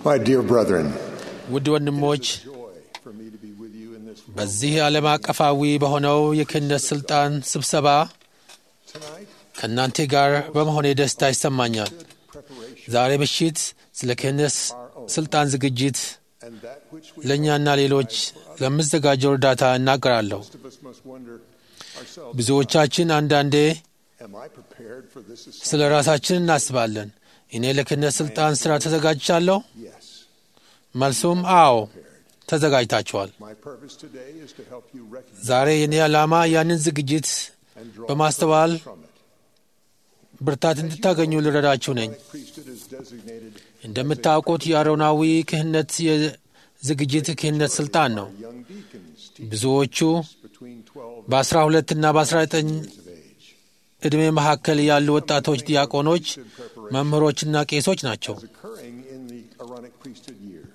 My dear brethren, ውድ ወንድሞች joy for me to be with you in this በዚህ ዓለም አቀፋዊ በሆነው የክህነት ሥልጣን ስብሰባ tonight. ከእናንተ ጋር በመሆኔ ደስታ ይሰማኛል። Preparation ዛሬ ምሽት ስለ ክህነት ሥልጣን ዝግጅት and that which we ለእኛና ሌሎች ለምዘጋጀው እርዳታ እናገራለሁ። most of us must wonder ourselves. ብዙዎቻችን አንዳንዴ Am I prepared for this assignment? ስለ ራሳችን እናስባለን። እኔ ለክህነት ሥልጣን ሥራ ተዘጋጅቻለሁ? Yes. መልሱም አዎ ተዘጋጅታችኋል። My purpose today is to help you recognize ዛሬ የኔ ዓላማ ያንን ዝግጅት and draw በማስተዋል from it. ብርታት እንድታገኙ ልረዳችሁ ነኝ። The priesthood is designated እንደምታውቁት የአሮናዊ ክህነት የዝግጅት ክህነት ሥልጣን ነው። young deacons teach ብዙዎቹ between 12 በ12 እና በ19 years of age. ዕድሜ መካከል ያሉ ወጣቶች ዲያቆኖች፣ መምህሮችና ቄሶች ናቸው። Is occurring in the Aaronic priesthood years.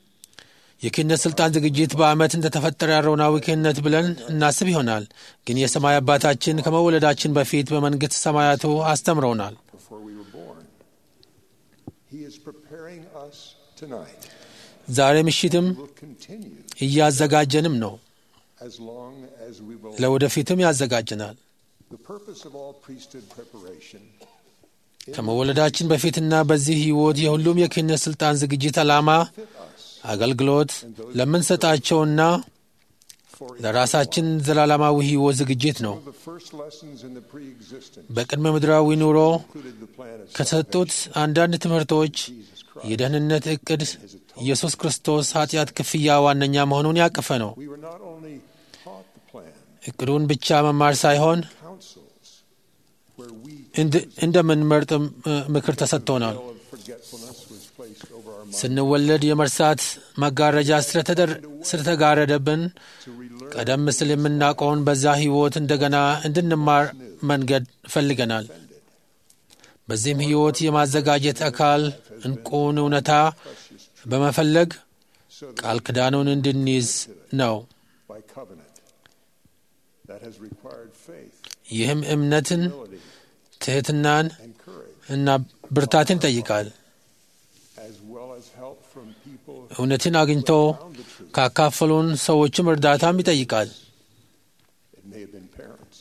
የክህነት ሥልጣን ዝግጅት በዓመት እንደተፈጠረ አሮናዊ ክህነት ብለን እናስብ ይሆናል። ግን የሰማይ አባታችን ከመወለዳችን በፊት በመንግሥት ሰማያቱ አስተምረውናል። before we were born. He is preparing us tonight. ዛሬ ምሽትም Will continue እያዘጋጀንም ነው፣ as long as we will. ለወደፊትም ያዘጋጀናል። The purpose of all priesthood preparation ከመወለዳችን በፊትና በዚህ ሕይወት የሁሉም የክህነት ሥልጣን ዝግጅት ዓላማ fit us አገልግሎት ለምንሰጣቸውና for ለራሳችን ዘላለማዊ ሕይወት ዝግጅት ነው። one of the first lessons in the pre-existence በቅድመ ምድራዊ ኑሮ included the plan of ከተሰጡት አንዳንድ ትምህርቶች Jesus Christ. የደህንነት ዕቅድ ኢየሱስ ክርስቶስ ኃጢአት ክፍያ ዋነኛ መሆኑን ያቀፈ ነው። We were not only taught the plan, ዕቅዱን ብቻ መማር ሳይሆን counsels where we እንድ- እንደምንመርጥ እ፣ ምክር ተሰጥቶናል። veil of forgetfulness was placed over our minds ስንወለድ የመርሳት መጋረጃ ስለተደር- ስለተጋረደብን to relearn ቀደም ሲል የምናውቀውን በዛ ሕይወት እንደገና እንድንማር መንገድ ፈልገናል። በዚህም ሕይወት የማዘጋጀት አካል እንቁን እውነታ በመፈለግ so that ቃል ኪዳኑን እንድንይዝ ነው። by covenant that has required faith, ይህም እምነትን፣ humility, ትሕትናን and courage, እና ብርታትን ይጠይቃል። as well as help from people who እውነትን አግኝቶ found the truth. ካካፈሉን ሰዎችም እርዳታም ይጠይቃል። It may have been parents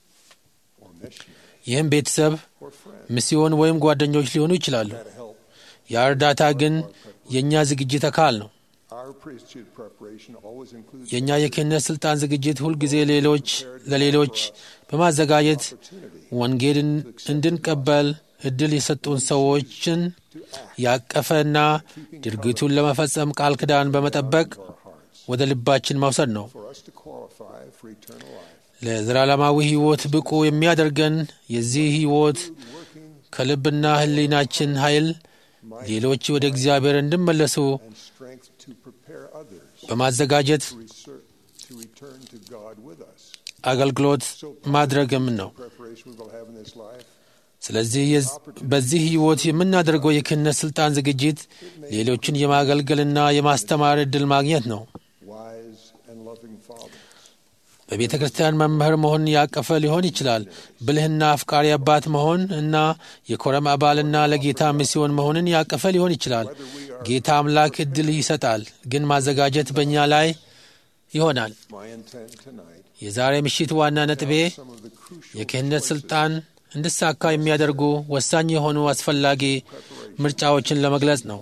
or missionaries ይህም ቤተሰብ፣ or friends ሚስዮን ወይም ጓደኞች ሊሆኑ ይችላሉ። that help. ያ እርዳታ ግን የእኛ ዝግጅት አካል ነው። Our priesthood preparation always includes የእኛ የክህነት ሥልጣን ዝግጅት ሁልጊዜ ሌሎች ለሌሎች በማዘጋጀት opportunity ወንጌል እንድንቀበል እድል የሰጡን ሰዎችን to act ያቀፈና ድርጊቱን ለመፈጸም ቃል ኪዳን በመጠበቅ to our hearts ወደ ልባችን መውሰድ ነው። for us to qualify for eternal life. ለዘላለማዊ ሕይወት ብቁ የሚያደርገን የዚህ ሕይወት Working ከልብና ሕሊናችን ኃይል might ሌሎች ወደ እግዚአብሔር እንዲመለሱ and strength to prepare others በማዘጋጀት to, reser- to return to God with us. አገልግሎት ማድረግም ነው። Preparation we will have in this life ስለዚህ የዝ- በዚህ ሕይወት የምናደርገው የክህነት ሥልጣን ዝግጅት ሌሎችን የማገልገልና የማስተማር ዕድል ማግኘት ነው። wise and loving fathers, በቤተ ክርስቲያን መምህር መሆን ያቀፈ ሊሆን ይችላል። ብልህና አፍቃሪ አባት መሆን እና የኮረም አባልና ለጌታ ሚስዮን መሆንን ያቀፈ ሊሆን ይችላል። ጌታ አምላክ ዕድል ይሰጣል፣ ግን ማዘጋጀት በእኛ ላይ ይሆናል። my intent tonight, የዛሬ ምሽት ዋና ነጥቤ some of the crucial የክህነት ሥልጣን እንዲሳካ የሚያደርጉ ወሳኝ የሆኑ አስፈላጊ ምርጫዎችን ለመግለጽ ነው።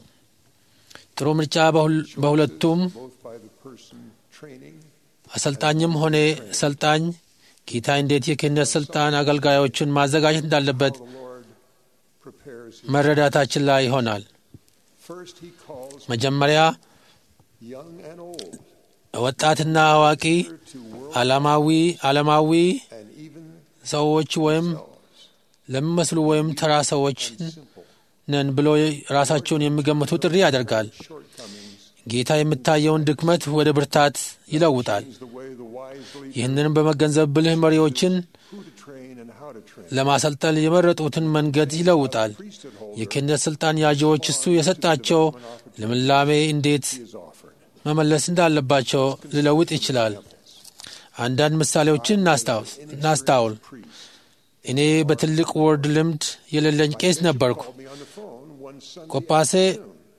ጥሩ ምርጫ በሁል- በሁለቱም both by the person training አሰልጣኝም ሆነ ሰልጣኝ ጌታ እንዴት የክህነት ሥልጣን አገልጋዮችን ማዘጋጀት እንዳለበት the Lord prepares his መረዳታችን ላይ ይሆናል። First, he calls መጀመሪያ young and old ወጣትና አዋቂ to world ዓለማዊ ዓለማዊ and even ሰዎች ወይም selves ለሚመስሉ ወይም ተራ ሰዎች simple ነን ብሎ ራሳቸውን የሚገምቱ ጥሪ ያደርጋል። shortcomings ጌታ የምታየውን ድክመት ወደ ብርታት ይለውጣል። is the way the wise leader ይህንንም በመገንዘብ ብልህ መሪዎችን who to train and how to train. ለማሰልጠን የመረጡትን መንገድ ይለውጣል። Priesthood holder የክህነት ሥልጣን ያዢዎች እሱ የሰጣቸው ልምላሜ እንዴት is offered. መመለስ እንዳለባቸው ሊለውጥ ይችላል። አንዳንድ ምሳሌዎችን እናስታውስ እናስታውል። Priest እኔ በትልቅ ወርድ ልምድ የሌለኝ ቄስ ነበርኩ። called me on the phone one Sunday ቆጳሴ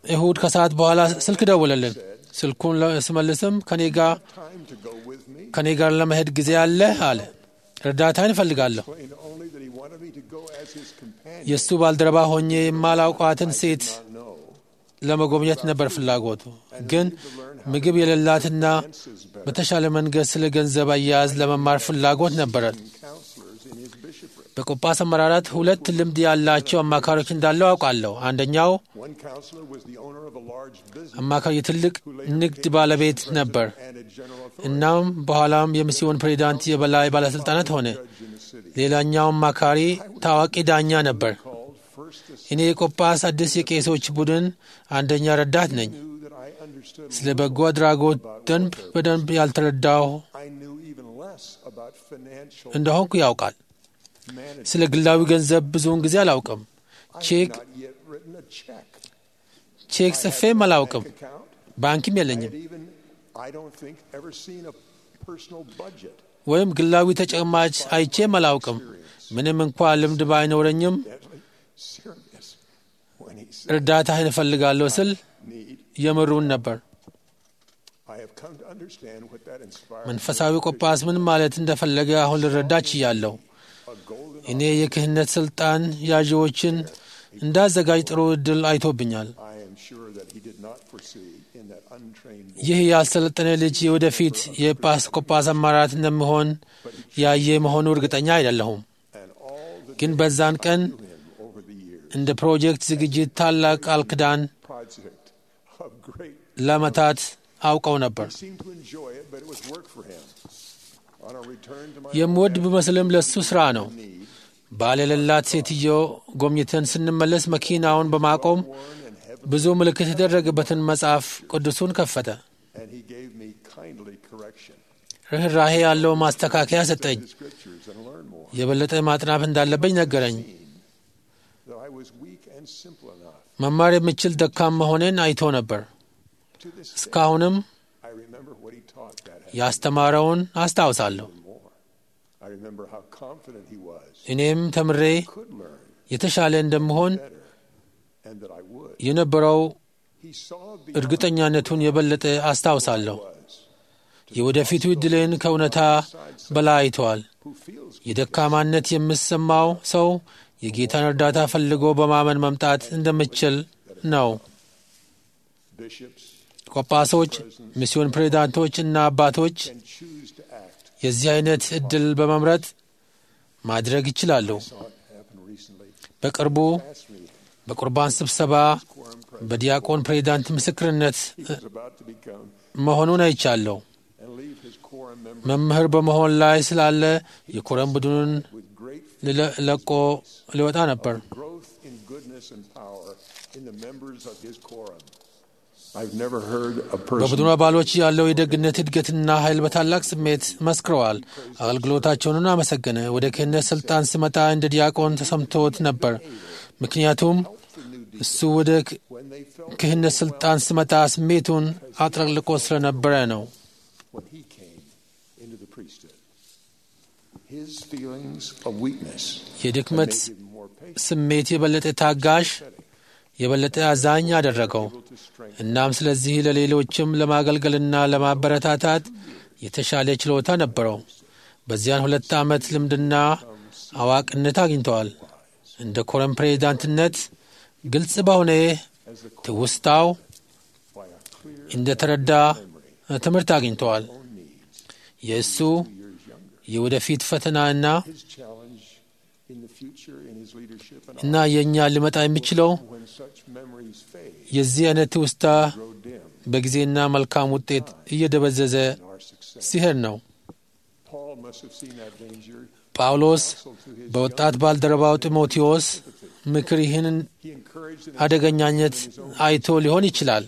እሁድ ከሰዓት በኋላ ስልክ ደውለልን። ስልኩን ስመልስም ከኔ ጋር time to go with me. ከኔ ጋር ለመሄድ ጊዜ አለ አለ። እርዳታን እፈልጋለሁ። Explained only that he wanted me to go as his companion. የእሱ ባልደረባ ሆኜ የማላውቋትን ሴት Not know. ለመጎብኘት ነበር ፍላጎቱ። ግን ምግብ የሌላትና በተሻለ መንገድ ስለ ገንዘብ አያያዝ ለመማር ፍላጎት ነበረን። Counselors in his bishopric. በቆጳስ አመራራት ሁለት ልምድ ያላቸው አማካሪዎች እንዳለው አውቃለሁ። አንደኛው One counselor was the owner of a large business አማካሪ የትልቅ ንግድ ባለቤት ነበር። and a general authority እናም በኋላም የሚስዮን ፕሬዚዳንት የበላይ ባለሥልጣናት ሆነ። in the city. ሌላኛው አማካሪ ታዋቂ ዳኛ ነበር። Called first to እኔ የቆጳስ አዲስ የቄሶች ቡድን አንደኛ ረዳት ነኝ። knew that I understood. ስለ በጎ አድራጎት ደንብ በደንብ ያልተረዳሁ I knew even less about financial እንደሆንኩ ያውቃል። management. ስለ ግላዊ ገንዘብ ብዙውን ጊዜ አላውቅም። I ቼክ had not yet written a check. ቼክ ጽፌም አላውቅም። Bank account. ባንክም I የለኝም had even, I don't think, ever seen a personal budget. ወይም ግላዊ ተጨማጭ አይቼም አላውቅም። ምንም እንኳ ልምድ ባይኖረኝም Deadly serious when he said እርዳታህን እፈልጋለሁ ስል need. የምሩን ነበር። I have come to understand what that inspired. መንፈሳዊ ቆጳስ ምን ማለት እንደፈለገ አሁን ልረዳ ችያለሁ። A golden እኔ የክህነት ስልጣን ያዢዎችን እንዳዘጋጅ ጥሩ ዕድል አይቶብኛል። I am sure that he did not foresee in that untrained boy ይህ ያልሰለጠነ ልጅ የወደፊት የኤጲስቆጶስ አማራት እንደሚሆን ያየ መሆኑ እርግጠኛ አይደለሁም። and all the ግን በዛን ቀን him over the years. እንደ ፕሮጀክት ዝግጅት ታላቅ ቃል ኪዳን Project of great. ለዓመታት አውቀው ነበር። He seemed to enjoy it, but it was work for him. On our return to my የምወድ ብመስልም ለሱ ሥራ ነው። need, ባል የሌላት ሴትዮ ጎብኝተን ስንመለስ መኪናውን በማቆም worn and heavy, ብዙ ምልክት የተደረገበትን መጽሐፍ ቅዱሱን ከፈተ። and he gave me kindly correction. ርኅራሄ ያለው ማስተካከያ ሰጠኝ። The scriptures and learn more. የበለጠ ማጥናት እንዳለብኝ ነገረኝ። That I was weak and simple enough. መማር የምችል ደካም መሆኔን አይቶ ነበር። To this day, እስካሁንም I remember what he taught that had ያስተማረውን አስታውሳለሁ። more. I remember how confident he was. እኔም ተምሬ Could learn የተሻለ እንደምሆን better, and that I would. የነበረው He saw beyond እርግጠኛነቱን የበለጠ አስታውሳለሁ። was. የወደፊቱ ዕድልን ከእውነታ በላይ አይተዋል። Who feels የደካማነት የምሰማው ሰው የጌታን እርዳታ ፈልጎ በማመን መምጣት እንደምችል ነው። bishops ቆጳሶች፣ ሚስዮን ፕሬዚዳንቶች እና አባቶች can choose to act. የዚህ አይነት ዕድል በመምረጥ ማድረግ ይችላሉ። Saw it happen recently. በቅርቡ Asked me, በቁርባን ስብሰባ quorum president በዲያቆን ፕሬዚዳንት ምስክርነት he was about to become መሆኑን አይቻለሁ። and leave his quorum member መምህር በመሆን ላይ ስላለ የኮረም ቡድኑን with great ልለ- ለቆ ሊወጣ ነበር። growth in goodness and power in the members of his quorum. I've never heard a person በቡድኑ አባሎች ያለው የደግነት እድገትና ኃይል በታላቅ ስሜት መስክረዋል። አገልግሎታቸውንን አመሰገነ። ወደ ክህነት ስልጣን ስመጣ እንደ ዲያቆን ተሰምቶት ነበር። ምክንያቱም እሱ ወደ ክ- when they felt ክህነት ስልጣን ስመጣ ስሜቱን አጥለቅልቆ ስለነበረ ነው። when he came into the priesthood. His feelings of weakness የድክመት made him more patient, ስሜት የበለጠ ታጋሽ፣ የበለጠ አዛኝ አደረገው። able to strengthen. እናም ስለዚህ ለሌሎችም ለማገልገልና ለማበረታታት የተሻለ ችሎታ ነበረው። በዚያን ሁለት ዓመት ልምድና አዋቂነት አግኝተዋል። እንደ ኮረም ፕሬዚዳንትነት ግልጽ በሆነ As the ትውስታው by a clear እንደ ተረዳ ትምህርት አግኝተዋል። own needs, የእሱ years younger. የወደፊት ፈተናና His challenge in the future in his leadership and እና የእኛ ሊመጣ የሚችለው when such memories fade, የዚህ አይነት ትውስታ grow dim በጊዜና መልካም ውጤት እየደበዘዘ in our success. ሲሄድ ነው። Paul must have seen that danger. ጳውሎስ Also to his በወጣት ባልደረባው ጢሞቴዎስ ምክር ይህን he encouraged and አደገኛነት አይቶ ሊሆን ይችላል።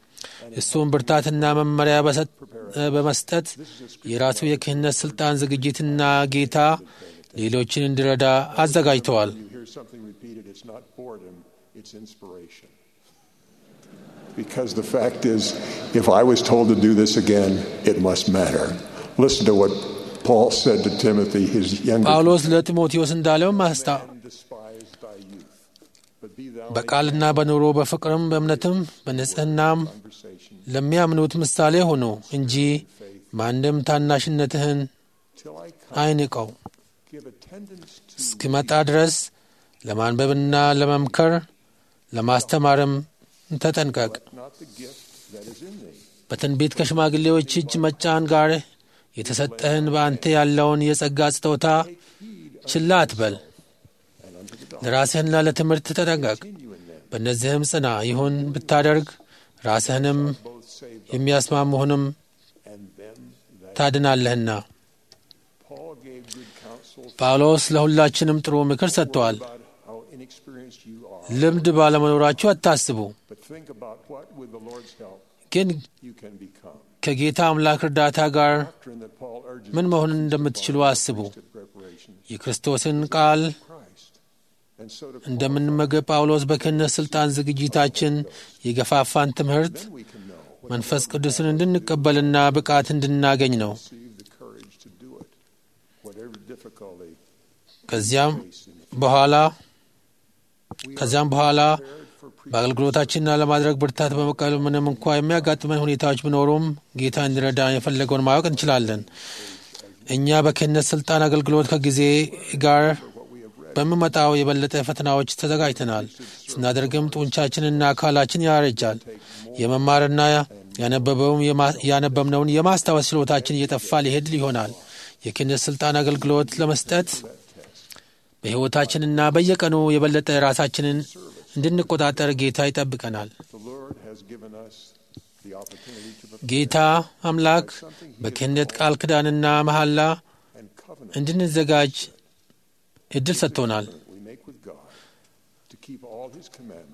እሱም ብርታትና መመሪያ በሰጥ- በመስጠት የራሱ የክህነት ስልጣን ዝግጅትና ጌታ ሌሎችን እንዲረዳ አዘጋጅተዋል። you hear something repeated, it's not boredom, it's inspiration. Because the fact is, if I was told to do this again, it must matter. Listen to what Paul said to Timothy, his younger ጳውሎስ ለጢሞቴዎስ እንዳለው ማስታ man despised thy youth, but be thou በቃልና በኑሮ በፍቅርም በእምነትም በንጽሕናም conversation ለሚያምኑት ምሳሌ ሁኑ እንጂ ማንም ታናሽነትህን till I come. አይንቀው። Give attendance to እስኪመጣ ድረስ ለማንበብና ለመምከር ለማስተማርም ተጠንቀቅ። not the gift that is in thee. በትንቢት ከሽማግሌዎች እጅ መጫን ጋር የተሰጠህን በአንተ ያለውን የጸጋ ስጦታ ችላ አትበል። and unto the doctrine. ለራስህና ለትምህርት ተጠንቀቅ። Continue in them, በእነዚህም ጽና። ይሁን ብታደርግ ራስህንም both save them የሚያስማሙህንም and them that ታድናለህና። Paul gave good counsel ጳውሎስ ለሁላችንም ጥሩ ምክር ሰጥተዋል። about how inexperienced you are. ልምድ ባለመኖራችሁ አታስቡ፣ But think about what, with the Lord's help, ግን you can become. ከጌታ አምላክ እርዳታ ጋር Doctrine that Paul urges ምን መሆን እንደምትችሉ አስቡ። to preparation የክርስቶስን ቃል Christ. And so to እንደምንመገብ ጳውሎስ በክህነት ሥልጣን ዝግጅታችን የገፋፋን ትምህርት then we can know መንፈስ ቅዱስን እንድንቀበልና ብቃት እንድናገኝ ነው። receive the courage to do it. Whatever difficulty ከዚያም face in the በኋላ we ከዚያም በኋላ prepared for preaching. በአገልግሎታችንና ለማድረግ ብርታት በመቀበል ምንም እንኳ የሚያጋጥመን ሁኔታዎች ቢኖሩም ጌታ እንዲረዳ የፈለገውን ማወቅ እንችላለን። እኛ በክህነት ሥልጣን አገልግሎት ከጊዜ ጋር በሚመጣው የበለጠ ፈተናዎች ተዘጋጅተናል። ስናደርግም ጡንቻችንና አካላችን ያረጃል። የመማርና ያነበበውም የማ- ያነበብነውን የማስታወስ ችሎታችን እየጠፋ ሊሄድ ይሆናል። የክህነት ሥልጣን አገልግሎት ለመስጠት በሕይወታችንና በየቀኑ የበለጠ ራሳችንን እንድንቆጣጠር ጌታ ይጠብቀናል። The Lord has given us the opportunity to prepare ጌታ አምላክ በክህነት ቃል ኪዳንና መሐላ and covenant እንድንዘጋጅ እድል ሰጥቶናል። we make with God to keep all His commandments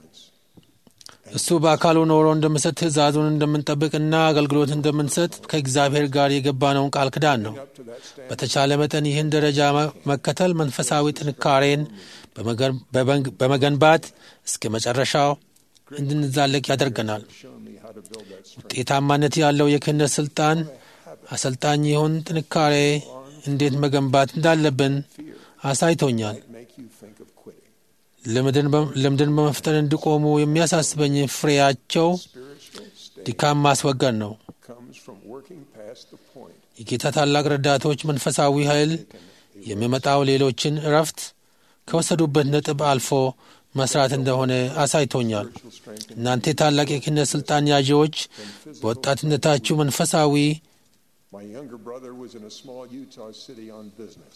እሱ በአካሉ ኖሮ እንደምንሰጥ ትእዛዙን እንደምንጠብቅና አገልግሎት እንደምንሰጥ ከእግዚአብሔር ጋር የገባነውን ቃል ኪዳን ነው። up to that standard. በተቻለ መጠን ይህን ደረጃ መ- መከተል መንፈሳዊ ጥንካሬን በመገን- በበንግ- በመገንባት እስከ መጨረሻው እንድንዛለቅ ያደርገናል። Show me how to build that strength. ውጤታማነት ያለው የክህነት ስልጣን አሰልጣኝ ይሁን ጥንካሬ እንዴት መገንባት እንዳለብን አሳይቶኛል። Might make you think of quitting. ልምድን በ- ልምድን በመፍጠር እንዲቆሙ የሚያሳስበኝ ፍሬያቸው Spiritual state ድካም ማስወገድ ነው። comes from working past the point. የጌታ ታላቅ ረዳቶች መንፈሳዊ ኃይል የሚመጣው ሌሎችን እረፍት ከወሰዱበት ነጥብ አልፎ መስራት እንደሆነ አሳይቶኛል። Spiritual strength. እናንተ ታላቅ የክህነት ስልጣን ያዢዎች በወጣትነታችሁ መንፈሳዊ My younger brother was in a small Utah city on business.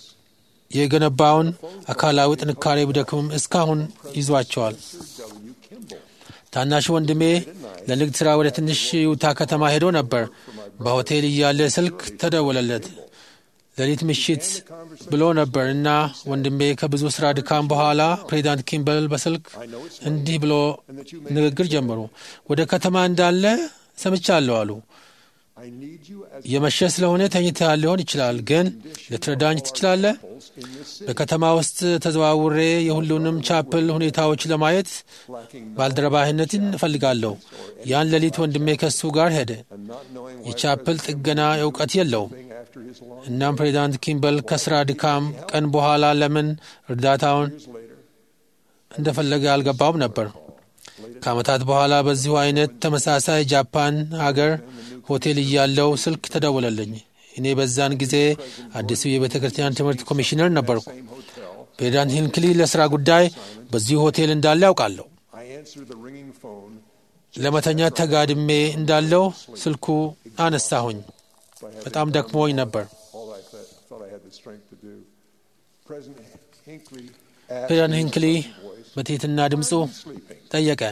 የገነባውን አካላዊ ጥንካሬ ቢደክምም እስካሁን ይዟቸዋል። Sir W. Kimball. ታናሽ ወንድሜ ለንግድ ሥራ ወደ ትንሽ ዩታ ከተማ ሄዶ ነበር። በሆቴል እያለ ስልክ ተደወለለት። ሌሊት ምሽት ብሎ ነበር እና ወንድሜ ከብዙ ሥራ ድካም በኋላ ፕሬዚዳንት ኪምበል በስልክ I know it's እንዲህ ብሎ and that you may. ንግግር ጀመሩ። ወደ ከተማ እንዳለ ሰምቻለሁ አሉ። I need you as የመሸ ስለሆነ ተኝተሃል ሊሆን ይችላል፣ ግን ልትረዳኝ ትችላለህ? examples in this city. በከተማ ውስጥ ተዘዋውሬ የሁሉንም ቻፕል ሁኔታዎች ለማየት Lacking ባልደረባህነትን እፈልጋለሁ። ያን ሌሊት ወንድሜ ከሱ ጋር ሄደ። and not knowing why የቻፕል ጥገና እውቀት የለውም። thing after his long እናም ፕሬዚዳንት ኪምበል ከስራ ድካም ቀን በኋላ ለምን እርዳታውን years later እንደፈለገ አልገባውም ነበር። ከዓመታት በኋላ በዚሁ አይነት ተመሳሳይ ጃፓን ሀገር ሆቴል እያለው ስልክ ተደወለልኝ። እኔ በዛን ጊዜ አዲሱ የቤተ ክርስቲያን ትምህርት ኮሚሽነር ነበርኩ። same hotel. ፕሬዚዳንት ሂንክሊ ለሥራ ጉዳይ በዚሁ ሆቴል እንዳለ ያውቃለሁ። I answered the ringing phone ለመተኛት ተጋድሜ እንዳለው ስልኩ አነሳሁኝ። by having በጣም ደክሞኝ ነበር። all I th- thought I had the strength to do. President Hinckley asked ፕሬዚዳንት me in ሂንክሊ a pleasant voice, በትሕትና ድምፁ sleeping. ጠየቀ።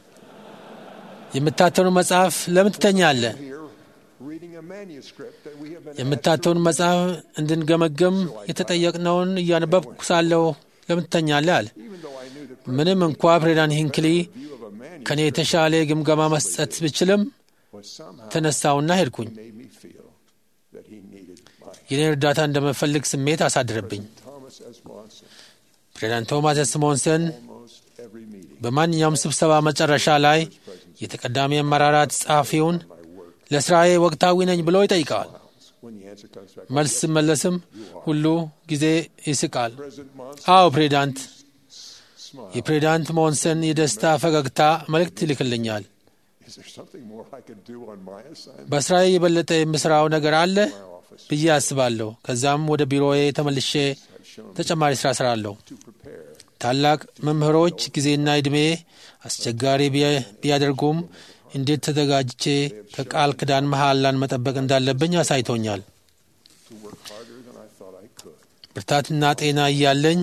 የምታተውን መጽሐፍ ለምን ትተኛለህ? Here, reading a manuscript that we have been የምታተውን መጽሐፍ እንድንገመገም የተጠየቅነውን እያነበብኩ ሳለሁ ለምን ትተኛለህ አለ። even though I knew the ምንም እንኳ ፕሬዚዳንት ሂንክሊ view of a manuscript ከእኔ የተሻለ ግምገማ መስጠት ብችልም was somehow ተነሳውና ሄድኩኝ። made me feel that he needed my የኔን እርዳታ እንደምፈልግ ስሜት አሳድረብኝ። Thomas S. Monson. ፕሬዚዳንት ቶማስ ስሞንሰን Almost every meeting, በማንኛውም ስብሰባ መጨረሻ ላይ የተቀዳሚ አመራራት ጸሐፊውን ለስራዬ ወቅታዊ ነኝ ብሎ ይጠይቀዋል። when the answer comes back, መልስ ስመለስም ሁሉ ጊዜ ይስቃል። President Monson አዎ ፕሬዚዳንት፣ smile. የፕሬዚዳንት ሞንሰን የደስታ ፈገግታ መልእክት ይልክልኛል። Is there something more I could do on my assignment? በስራዬ የበለጠ የምስራው ነገር አለ My office ብዬ አስባለሁ። ከዛም ወደ ቢሮዬ ተመልሼ have shown me ተጨማሪ ስራ ስራለሁ። to prepare. ታላቅ መምህሮች ጊዜና ዕድሜ አስቸጋሪ ቢያ- ቢያደርጉም እንዴት ተዘጋጅቼ ከቃል ኪዳን መሐላን መጠበቅ እንዳለብኝ አሳይቶኛል። to work harder than I thought I could. ብርታትና ጤና እያለኝ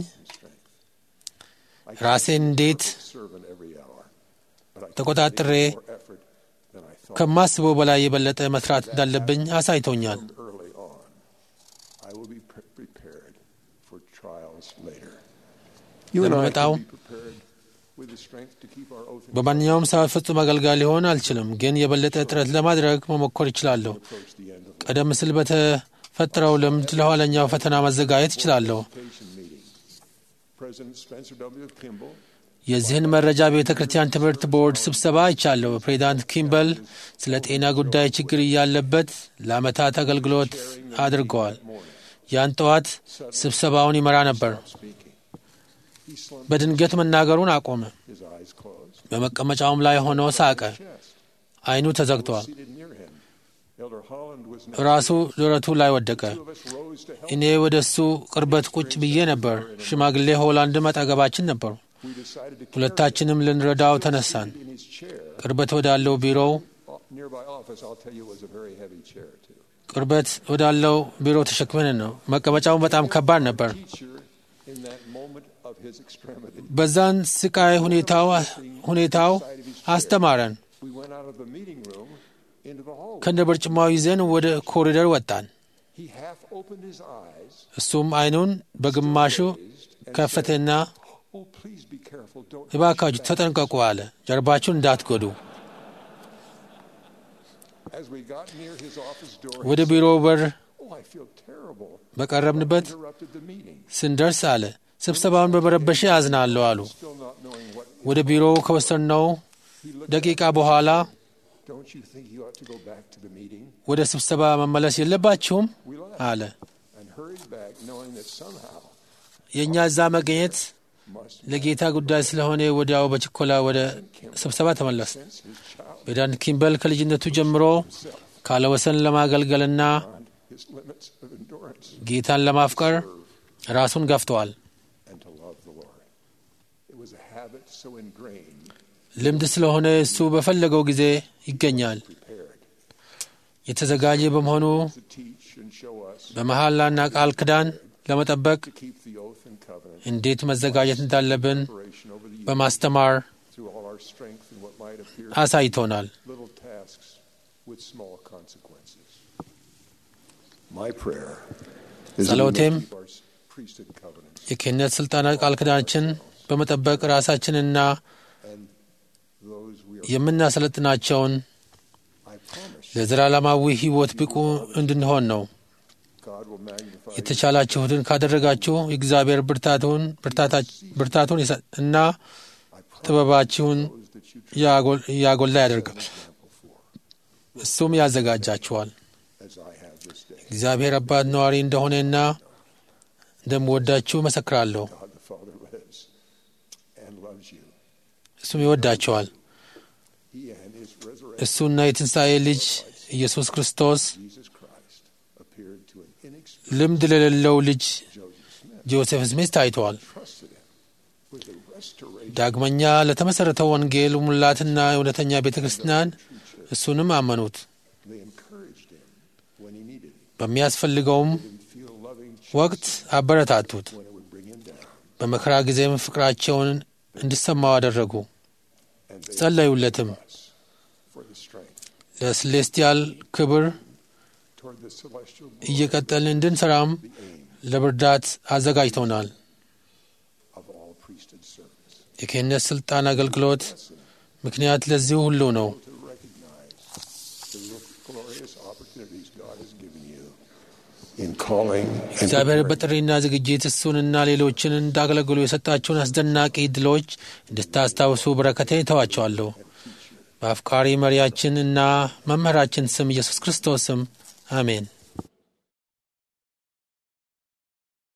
I ራሴን እንዴት serve in every hour, but I ተቆጣጥሬ more effort than I thought ከማስበው በላይ የበለጠ መስራት እንዳለብኝ አሳይቶኛል። early on. I will be pre- prepared for trials later. You and I ለሚመጣው can be prepared with the strength to keep our oath and በማንኛውም ሰዓት ፍጹም አገልጋይ ሊሆን አልችልም፣ ግን የበለጠ ጥረት ለማድረግ መሞከር ይችላለሁ። approach the end of ቀደም ሲል በተፈጠረው ልምድ ለኋለኛው ፈተና መዘጋጀት እችላለሁ። education meeting. President Spencer W. Kimball የዚህን መረጃ በቤተ ክርስቲያን ትምህርት ቦርድ ስብሰባ አይቻለሁ። ፕሬዚዳንት ኪምበል ስለ ጤና ጉዳይ ችግር እያለበት ለዓመታት አገልግሎት አድርገዋል። ያን ጠዋት ስብሰባውን ይመራ ነበር። speaking. He slumped በድንገት መናገሩን አቆመ። his eyes closed. በመቀመጫውም ላይ ሆኖ ሳቀ። Chest ዓይኑ ተዘግቷል። seated near him. Elder Holland was ራሱ ደረቱ ላይ ወደቀ። Two of us rose to help. እኔ ወደ እሱ ቅርበት ቁጭ ብዬ ነበር። ሽማግሌ ሆላንድም አጠገባችን ነበሩ። We decided to carry ሁለታችንም ልንረዳው ተነሳን። him in his chair. ቅርበት ወዳለው ቢሮው O- Nearby office, I'll tell you, was a very heavy chair too. ቅርበት ወዳለው ቢሮ ተሸክመን ነው። መቀመጫውን በጣም ከባድ ነበር። Teacher, in that moment of his extremity, በዛን ስቃይ ሁኔታው ሁኔታው አስተማረን። we went out of the meeting room into the hallway. ከነ በርጭማው ይዘን ወደ ኮሪደር ወጣን። He half opened his eyes, እሱም ዓይኑን በግማሹ ከፈተና Oh, please be careful. Don't. እባካችሁ ተጠንቀቁ አለ። ጀርባችሁን እንዳትጎዱ። As we got near his office door, ወደ ቢሮው በር oh, I feel terrible. በቀረብንበት Interrupted the meeting. ስንደርስ አለ ስብሰባውን በመረበሽ አዝናለሁ አሉ። Still not knowing what. ወደ ቢሮው ከወሰድነው He looked ደቂቃ በኋላ Don't you think you ought to go back to the meeting? ወደ ስብሰባ መመለስ የለባችሁም We laughed አለ። and hurried back, knowing that somehow የእኛ እዛ መገኘት must ለጌታ ጉዳይ ስለሆነ ወዲያው በችኮላ ወደ ስብሰባ ተመለስ። sense his child ፕሬዚዳንት ኪምበል ከልጅነቱ ጀምሮ ካለወሰን ለማገልገልና beyond his limits of endurance ጌታን ለማፍቀር ራሱን ገፍተዋል። and to love the Lord. It was a habit so ingrained, ልምድ ስለሆነ እሱ በፈለገው ጊዜ ይገኛል። prepared የተዘጋጀ በመሆኑ to teach and show us በመሐላና ቃል ኪዳን ለመጠበቅ to keep the oath and covenant እንዴት መዘጋጀት እንዳለብን preparation over the years በማስተማር through all our strength and what might appear አሳይቶናል። little tasks with small consequences. My prayer is that we may ጸሎቴም keep our priesthood covenants የክህነት ስልጣናት ቃል ኪዳናችን በመጠበቅ ራሳችንና and those we are. የምናሰለጥናቸውን I promise you, ለዘላለማዊ ሕይወት ብቁ እንድንሆን ነው። God will magnify you. የተቻላችሁትን ካደረጋችሁ እግዚአብሔር ብርታቱን ብርታታ- ብርታቱን ይሰጥ እና I promise ጥበባችሁን those that you trust ያጎል- ያጎላ ያደርጋል። example for, እሱም ያዘጋጃችኋል። as I have this day. እግዚአብሔር አባት ነዋሪ እንደሆነና እንደምወዳችሁ መሰክራለሁ። God the Father lives and loves you. እሱም ይወዳችኋል። He and his resurrection, እሱና የትንሣኤ ልጅ ኢየሱስ ክርስቶስ Jesus Christ, appeared to an inexperienced ልምድ ለሌለው ልጅ Joseph Smith, ጆሴፍ ስሚት ታይተዋል። trusted him with the restoration ዳግመኛ ለተመሠረተው ወንጌል ሙላትና እውነተኛ ቤተ ክርስቲያን እሱንም አመኑት። They encouraged him when he needed it. በሚያስፈልገውም Didn't feel loving ወቅት አበረታቱት። when it would bring him down. በመከራ ጊዜም ፍቅራቸውን እንዲሰማው አደረጉ። And they ጸለዩለትም። us for the strength ለስሌስቲያል ክብር toward the celestial glory, እየቀጠልን እንድንሰራም the aim ለብርዳት አዘጋጅተውናል። of all priesthood service. የክህነት ሥልጣን አገልግሎት ምክንያት ለዚህ ሁሉ ነው። To recognize the glorious opportunities God has given you in calling and እግዚአብሔር preparing. በጥሪና ዝግጅት እሱንና ሌሎችን እንዳገለግሉ የሰጣቸውን አስደናቂ ድሎች እንድታስታውሱ በረከቴን እተዋቸዋለሁ። በአፍቃሪ መሪያችን እና መምህራችን ስም ኢየሱስ ክርስቶስ ስም አሜን።